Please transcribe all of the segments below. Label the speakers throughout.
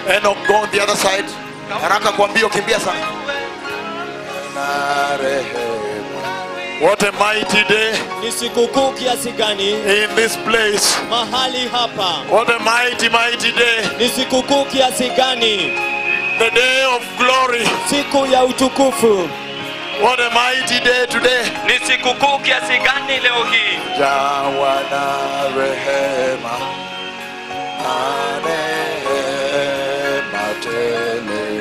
Speaker 1: Enoch, go on the other side. Haraka kwa mbio, kimbia sana. Na rehema. What a mighty day
Speaker 2: Ni sikukuu kiasi gani
Speaker 1: in this place.
Speaker 2: mahali hapa?
Speaker 1: What a mighty, mighty day.
Speaker 2: Ni sikukuu kiasi gani?
Speaker 1: The day of glory.
Speaker 2: Siku ya utukufu.
Speaker 1: What a mighty day today.
Speaker 2: Ni sikukuu kiasi gani leo hii?
Speaker 1: Jawa na rehema. Na rehema tele.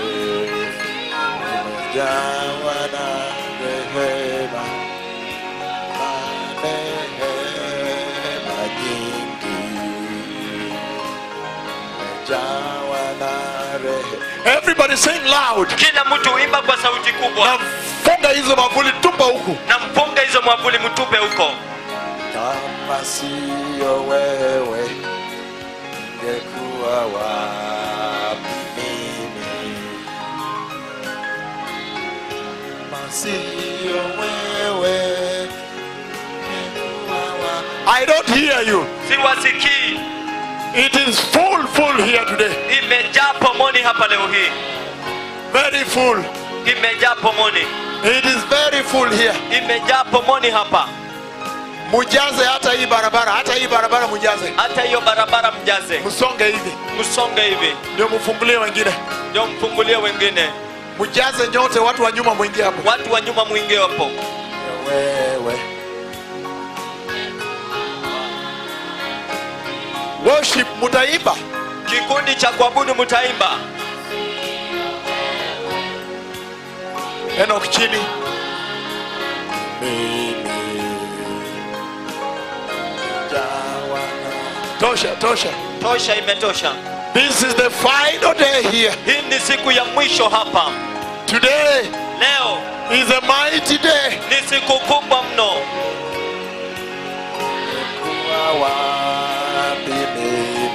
Speaker 1: Jawa na rehema. Na rehema nyingi. Jawa na rehema. Everybody sing loud.
Speaker 2: Kila mtu imba kwa sauti kubwa
Speaker 1: Na funga hizo mavuli tupa huku.
Speaker 2: na mpunga hizo mwavuli mtupe huko.
Speaker 1: Kama siyo wewe, ningekuwa wapi mimi? Kama siyo wewe, ningekuwa wapi? I don't hear you.
Speaker 2: Siwasikii,
Speaker 1: It is full, full here today.
Speaker 2: imejaa pomoni hapa leo hii,
Speaker 1: Very full.
Speaker 2: imejaa pomoni,
Speaker 1: It is very full here.
Speaker 2: imejaa pomoni hapa.
Speaker 1: Mujaze hata hii barabara, hata hii barabara mujaze.
Speaker 2: Hata hiyo barabara mjaze,
Speaker 1: Msonge hivi,
Speaker 2: msonge hivi,
Speaker 1: ndio mfungulie wengine.
Speaker 2: ndio mfungulie wengine,
Speaker 1: Mujaze nyote, watu wa nyuma mwingie hapo.
Speaker 2: watu wa nyuma mwingie hapo.
Speaker 1: wewe worship mutaimba
Speaker 2: Kikundi cha kuabudu mtaimba,
Speaker 1: Enoch chini Mimi jawa na- tosha tosha
Speaker 2: tosha, imetosha.
Speaker 1: this is the final day here
Speaker 2: Hii ni siku ya mwisho hapa.
Speaker 1: today
Speaker 2: Leo
Speaker 1: is a mighty day
Speaker 2: ni siku kubwa mno.
Speaker 1: kuwa wapi mimi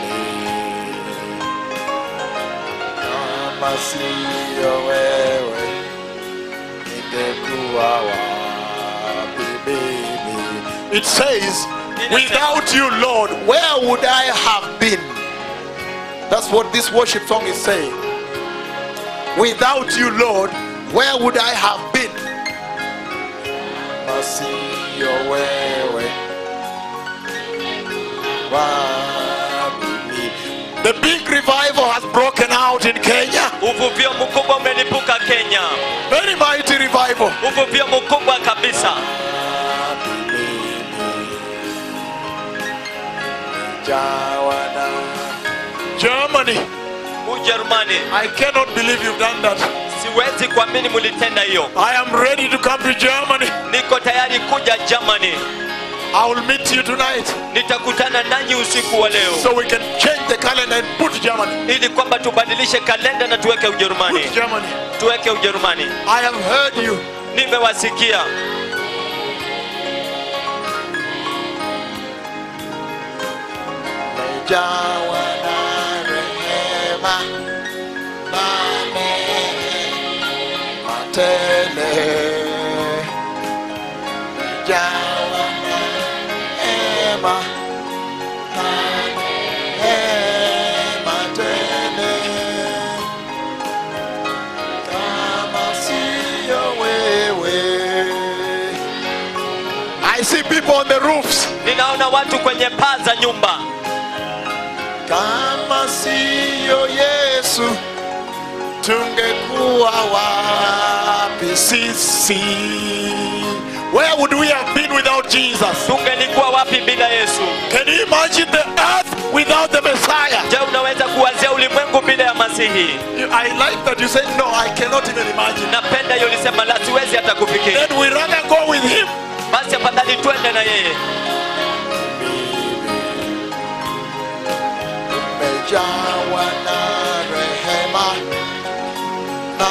Speaker 1: kama siyo wewe ningekuwa wapi mimi it says without you lord where would i have been that's what this worship song is saying without you lord where would i have been kama siyo wewe The big revival has broken out in Kenya.
Speaker 2: Uvuvio mkubwa umelipuka Kenya,
Speaker 1: Very mighty revival.
Speaker 2: uvuvio mkubwa kabisa.
Speaker 1: Germany,
Speaker 2: Ujerumani,
Speaker 1: I cannot believe you've done that.
Speaker 2: siwezi kuamini mulitenda hiyo.
Speaker 1: I am ready to come to Germany.
Speaker 2: Niko tayari kuja Germany,
Speaker 1: I will meet you tonight
Speaker 2: nitakutana nanyi usiku wa leo
Speaker 1: so we can change the calendar and put Germany.
Speaker 2: ili kwamba tubadilishe kalenda na tuweke Ujerumani,
Speaker 1: Put Germany.
Speaker 2: tuweke Ujerumani.
Speaker 1: I have heard you.
Speaker 2: Nimewasikia,
Speaker 1: Jawa na rehema na neema tele. Jawa na rehema na neema tele. Kama siyo wewe. I see people on the roofs.
Speaker 2: ninaona watu kwenye paa za nyumba.
Speaker 1: Kama siyo Yesu, tungekuwa wapi sisi? Where would we have been without Jesus?
Speaker 2: Tungelikuwa wapi bila Yesu?
Speaker 1: Can you imagine the earth without the Messiah?
Speaker 2: Je, unaweza kuwazia ulimwengu bila ya Masihi?
Speaker 1: You- I like that you said, No, I cannot even imagine.
Speaker 2: Napenda hiyo lisema la siwezi hata kufikiri.
Speaker 1: Then we rather go with Him.
Speaker 2: Basi afadhali twende na yeye.
Speaker 1: Umejawa na rehema na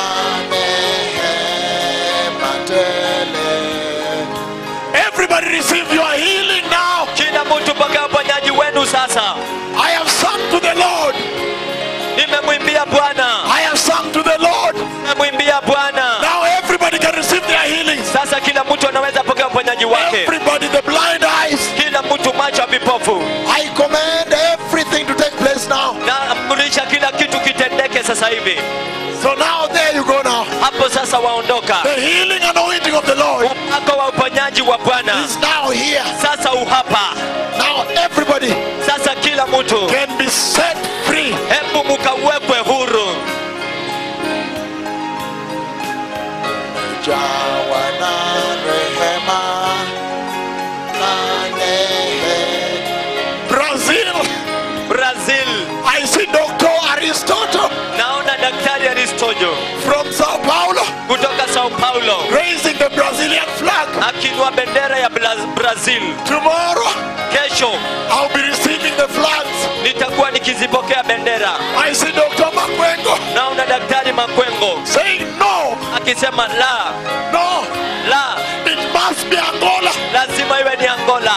Speaker 1: neema tele. Everybody receive your healing now.
Speaker 2: Kila mtu pokea uponyaji wenu sasa.
Speaker 1: I have sung to the Lord.
Speaker 2: Nimemwimbia Bwana,
Speaker 1: I have sung to the Lord.
Speaker 2: nimemwimbia Bwana.
Speaker 1: Now everybody can receive their healing.
Speaker 2: Sasa kila mtu anaweza pokea uponyaji wake.
Speaker 1: Everybody, the blind eyes.
Speaker 2: Kila mtu macho ya vipofu.
Speaker 1: I command everything to take place now.
Speaker 2: Na amrisha kila kitu sasa hivi
Speaker 1: So now there you go now.
Speaker 2: hapo sasa waondoka
Speaker 1: The healing anointing of the Lord
Speaker 2: upako wa uponyaji wa bwana
Speaker 1: is now here.
Speaker 2: sasa uhapa
Speaker 1: Now everybody
Speaker 2: sasa kila mtu
Speaker 1: can be set free.
Speaker 2: hebu mukawekwe huru
Speaker 1: Jawa na rehema na nehe. Brazil,
Speaker 2: brazil
Speaker 1: I see Dr. Aristotle
Speaker 2: naona daktari aristojo
Speaker 1: from Sao Paulo
Speaker 2: kutoka sao paulo
Speaker 1: raising the Brazilian flag.
Speaker 2: akinua bendera ya Bla- brazil
Speaker 1: Tomorrow
Speaker 2: kesho
Speaker 1: I'll be receiving the flags.
Speaker 2: nitakuwa nikizipokea bendera
Speaker 1: I see Dr. Makwengo
Speaker 2: naona daktari makwengo
Speaker 1: saying no,
Speaker 2: akisema la
Speaker 1: no,
Speaker 2: la
Speaker 1: it must be Angola.
Speaker 2: lazima iwe ni angola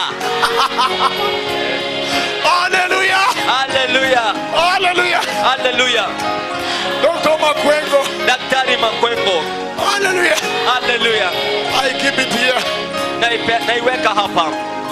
Speaker 1: Hallelujah,
Speaker 2: haleluya
Speaker 1: hallelujah.
Speaker 2: haleluya
Speaker 1: Dr. Makwengo,
Speaker 2: daktari makwengo
Speaker 1: hallelujah.
Speaker 2: haleluya
Speaker 1: I keep it here.
Speaker 2: Naipe- naiweka hapa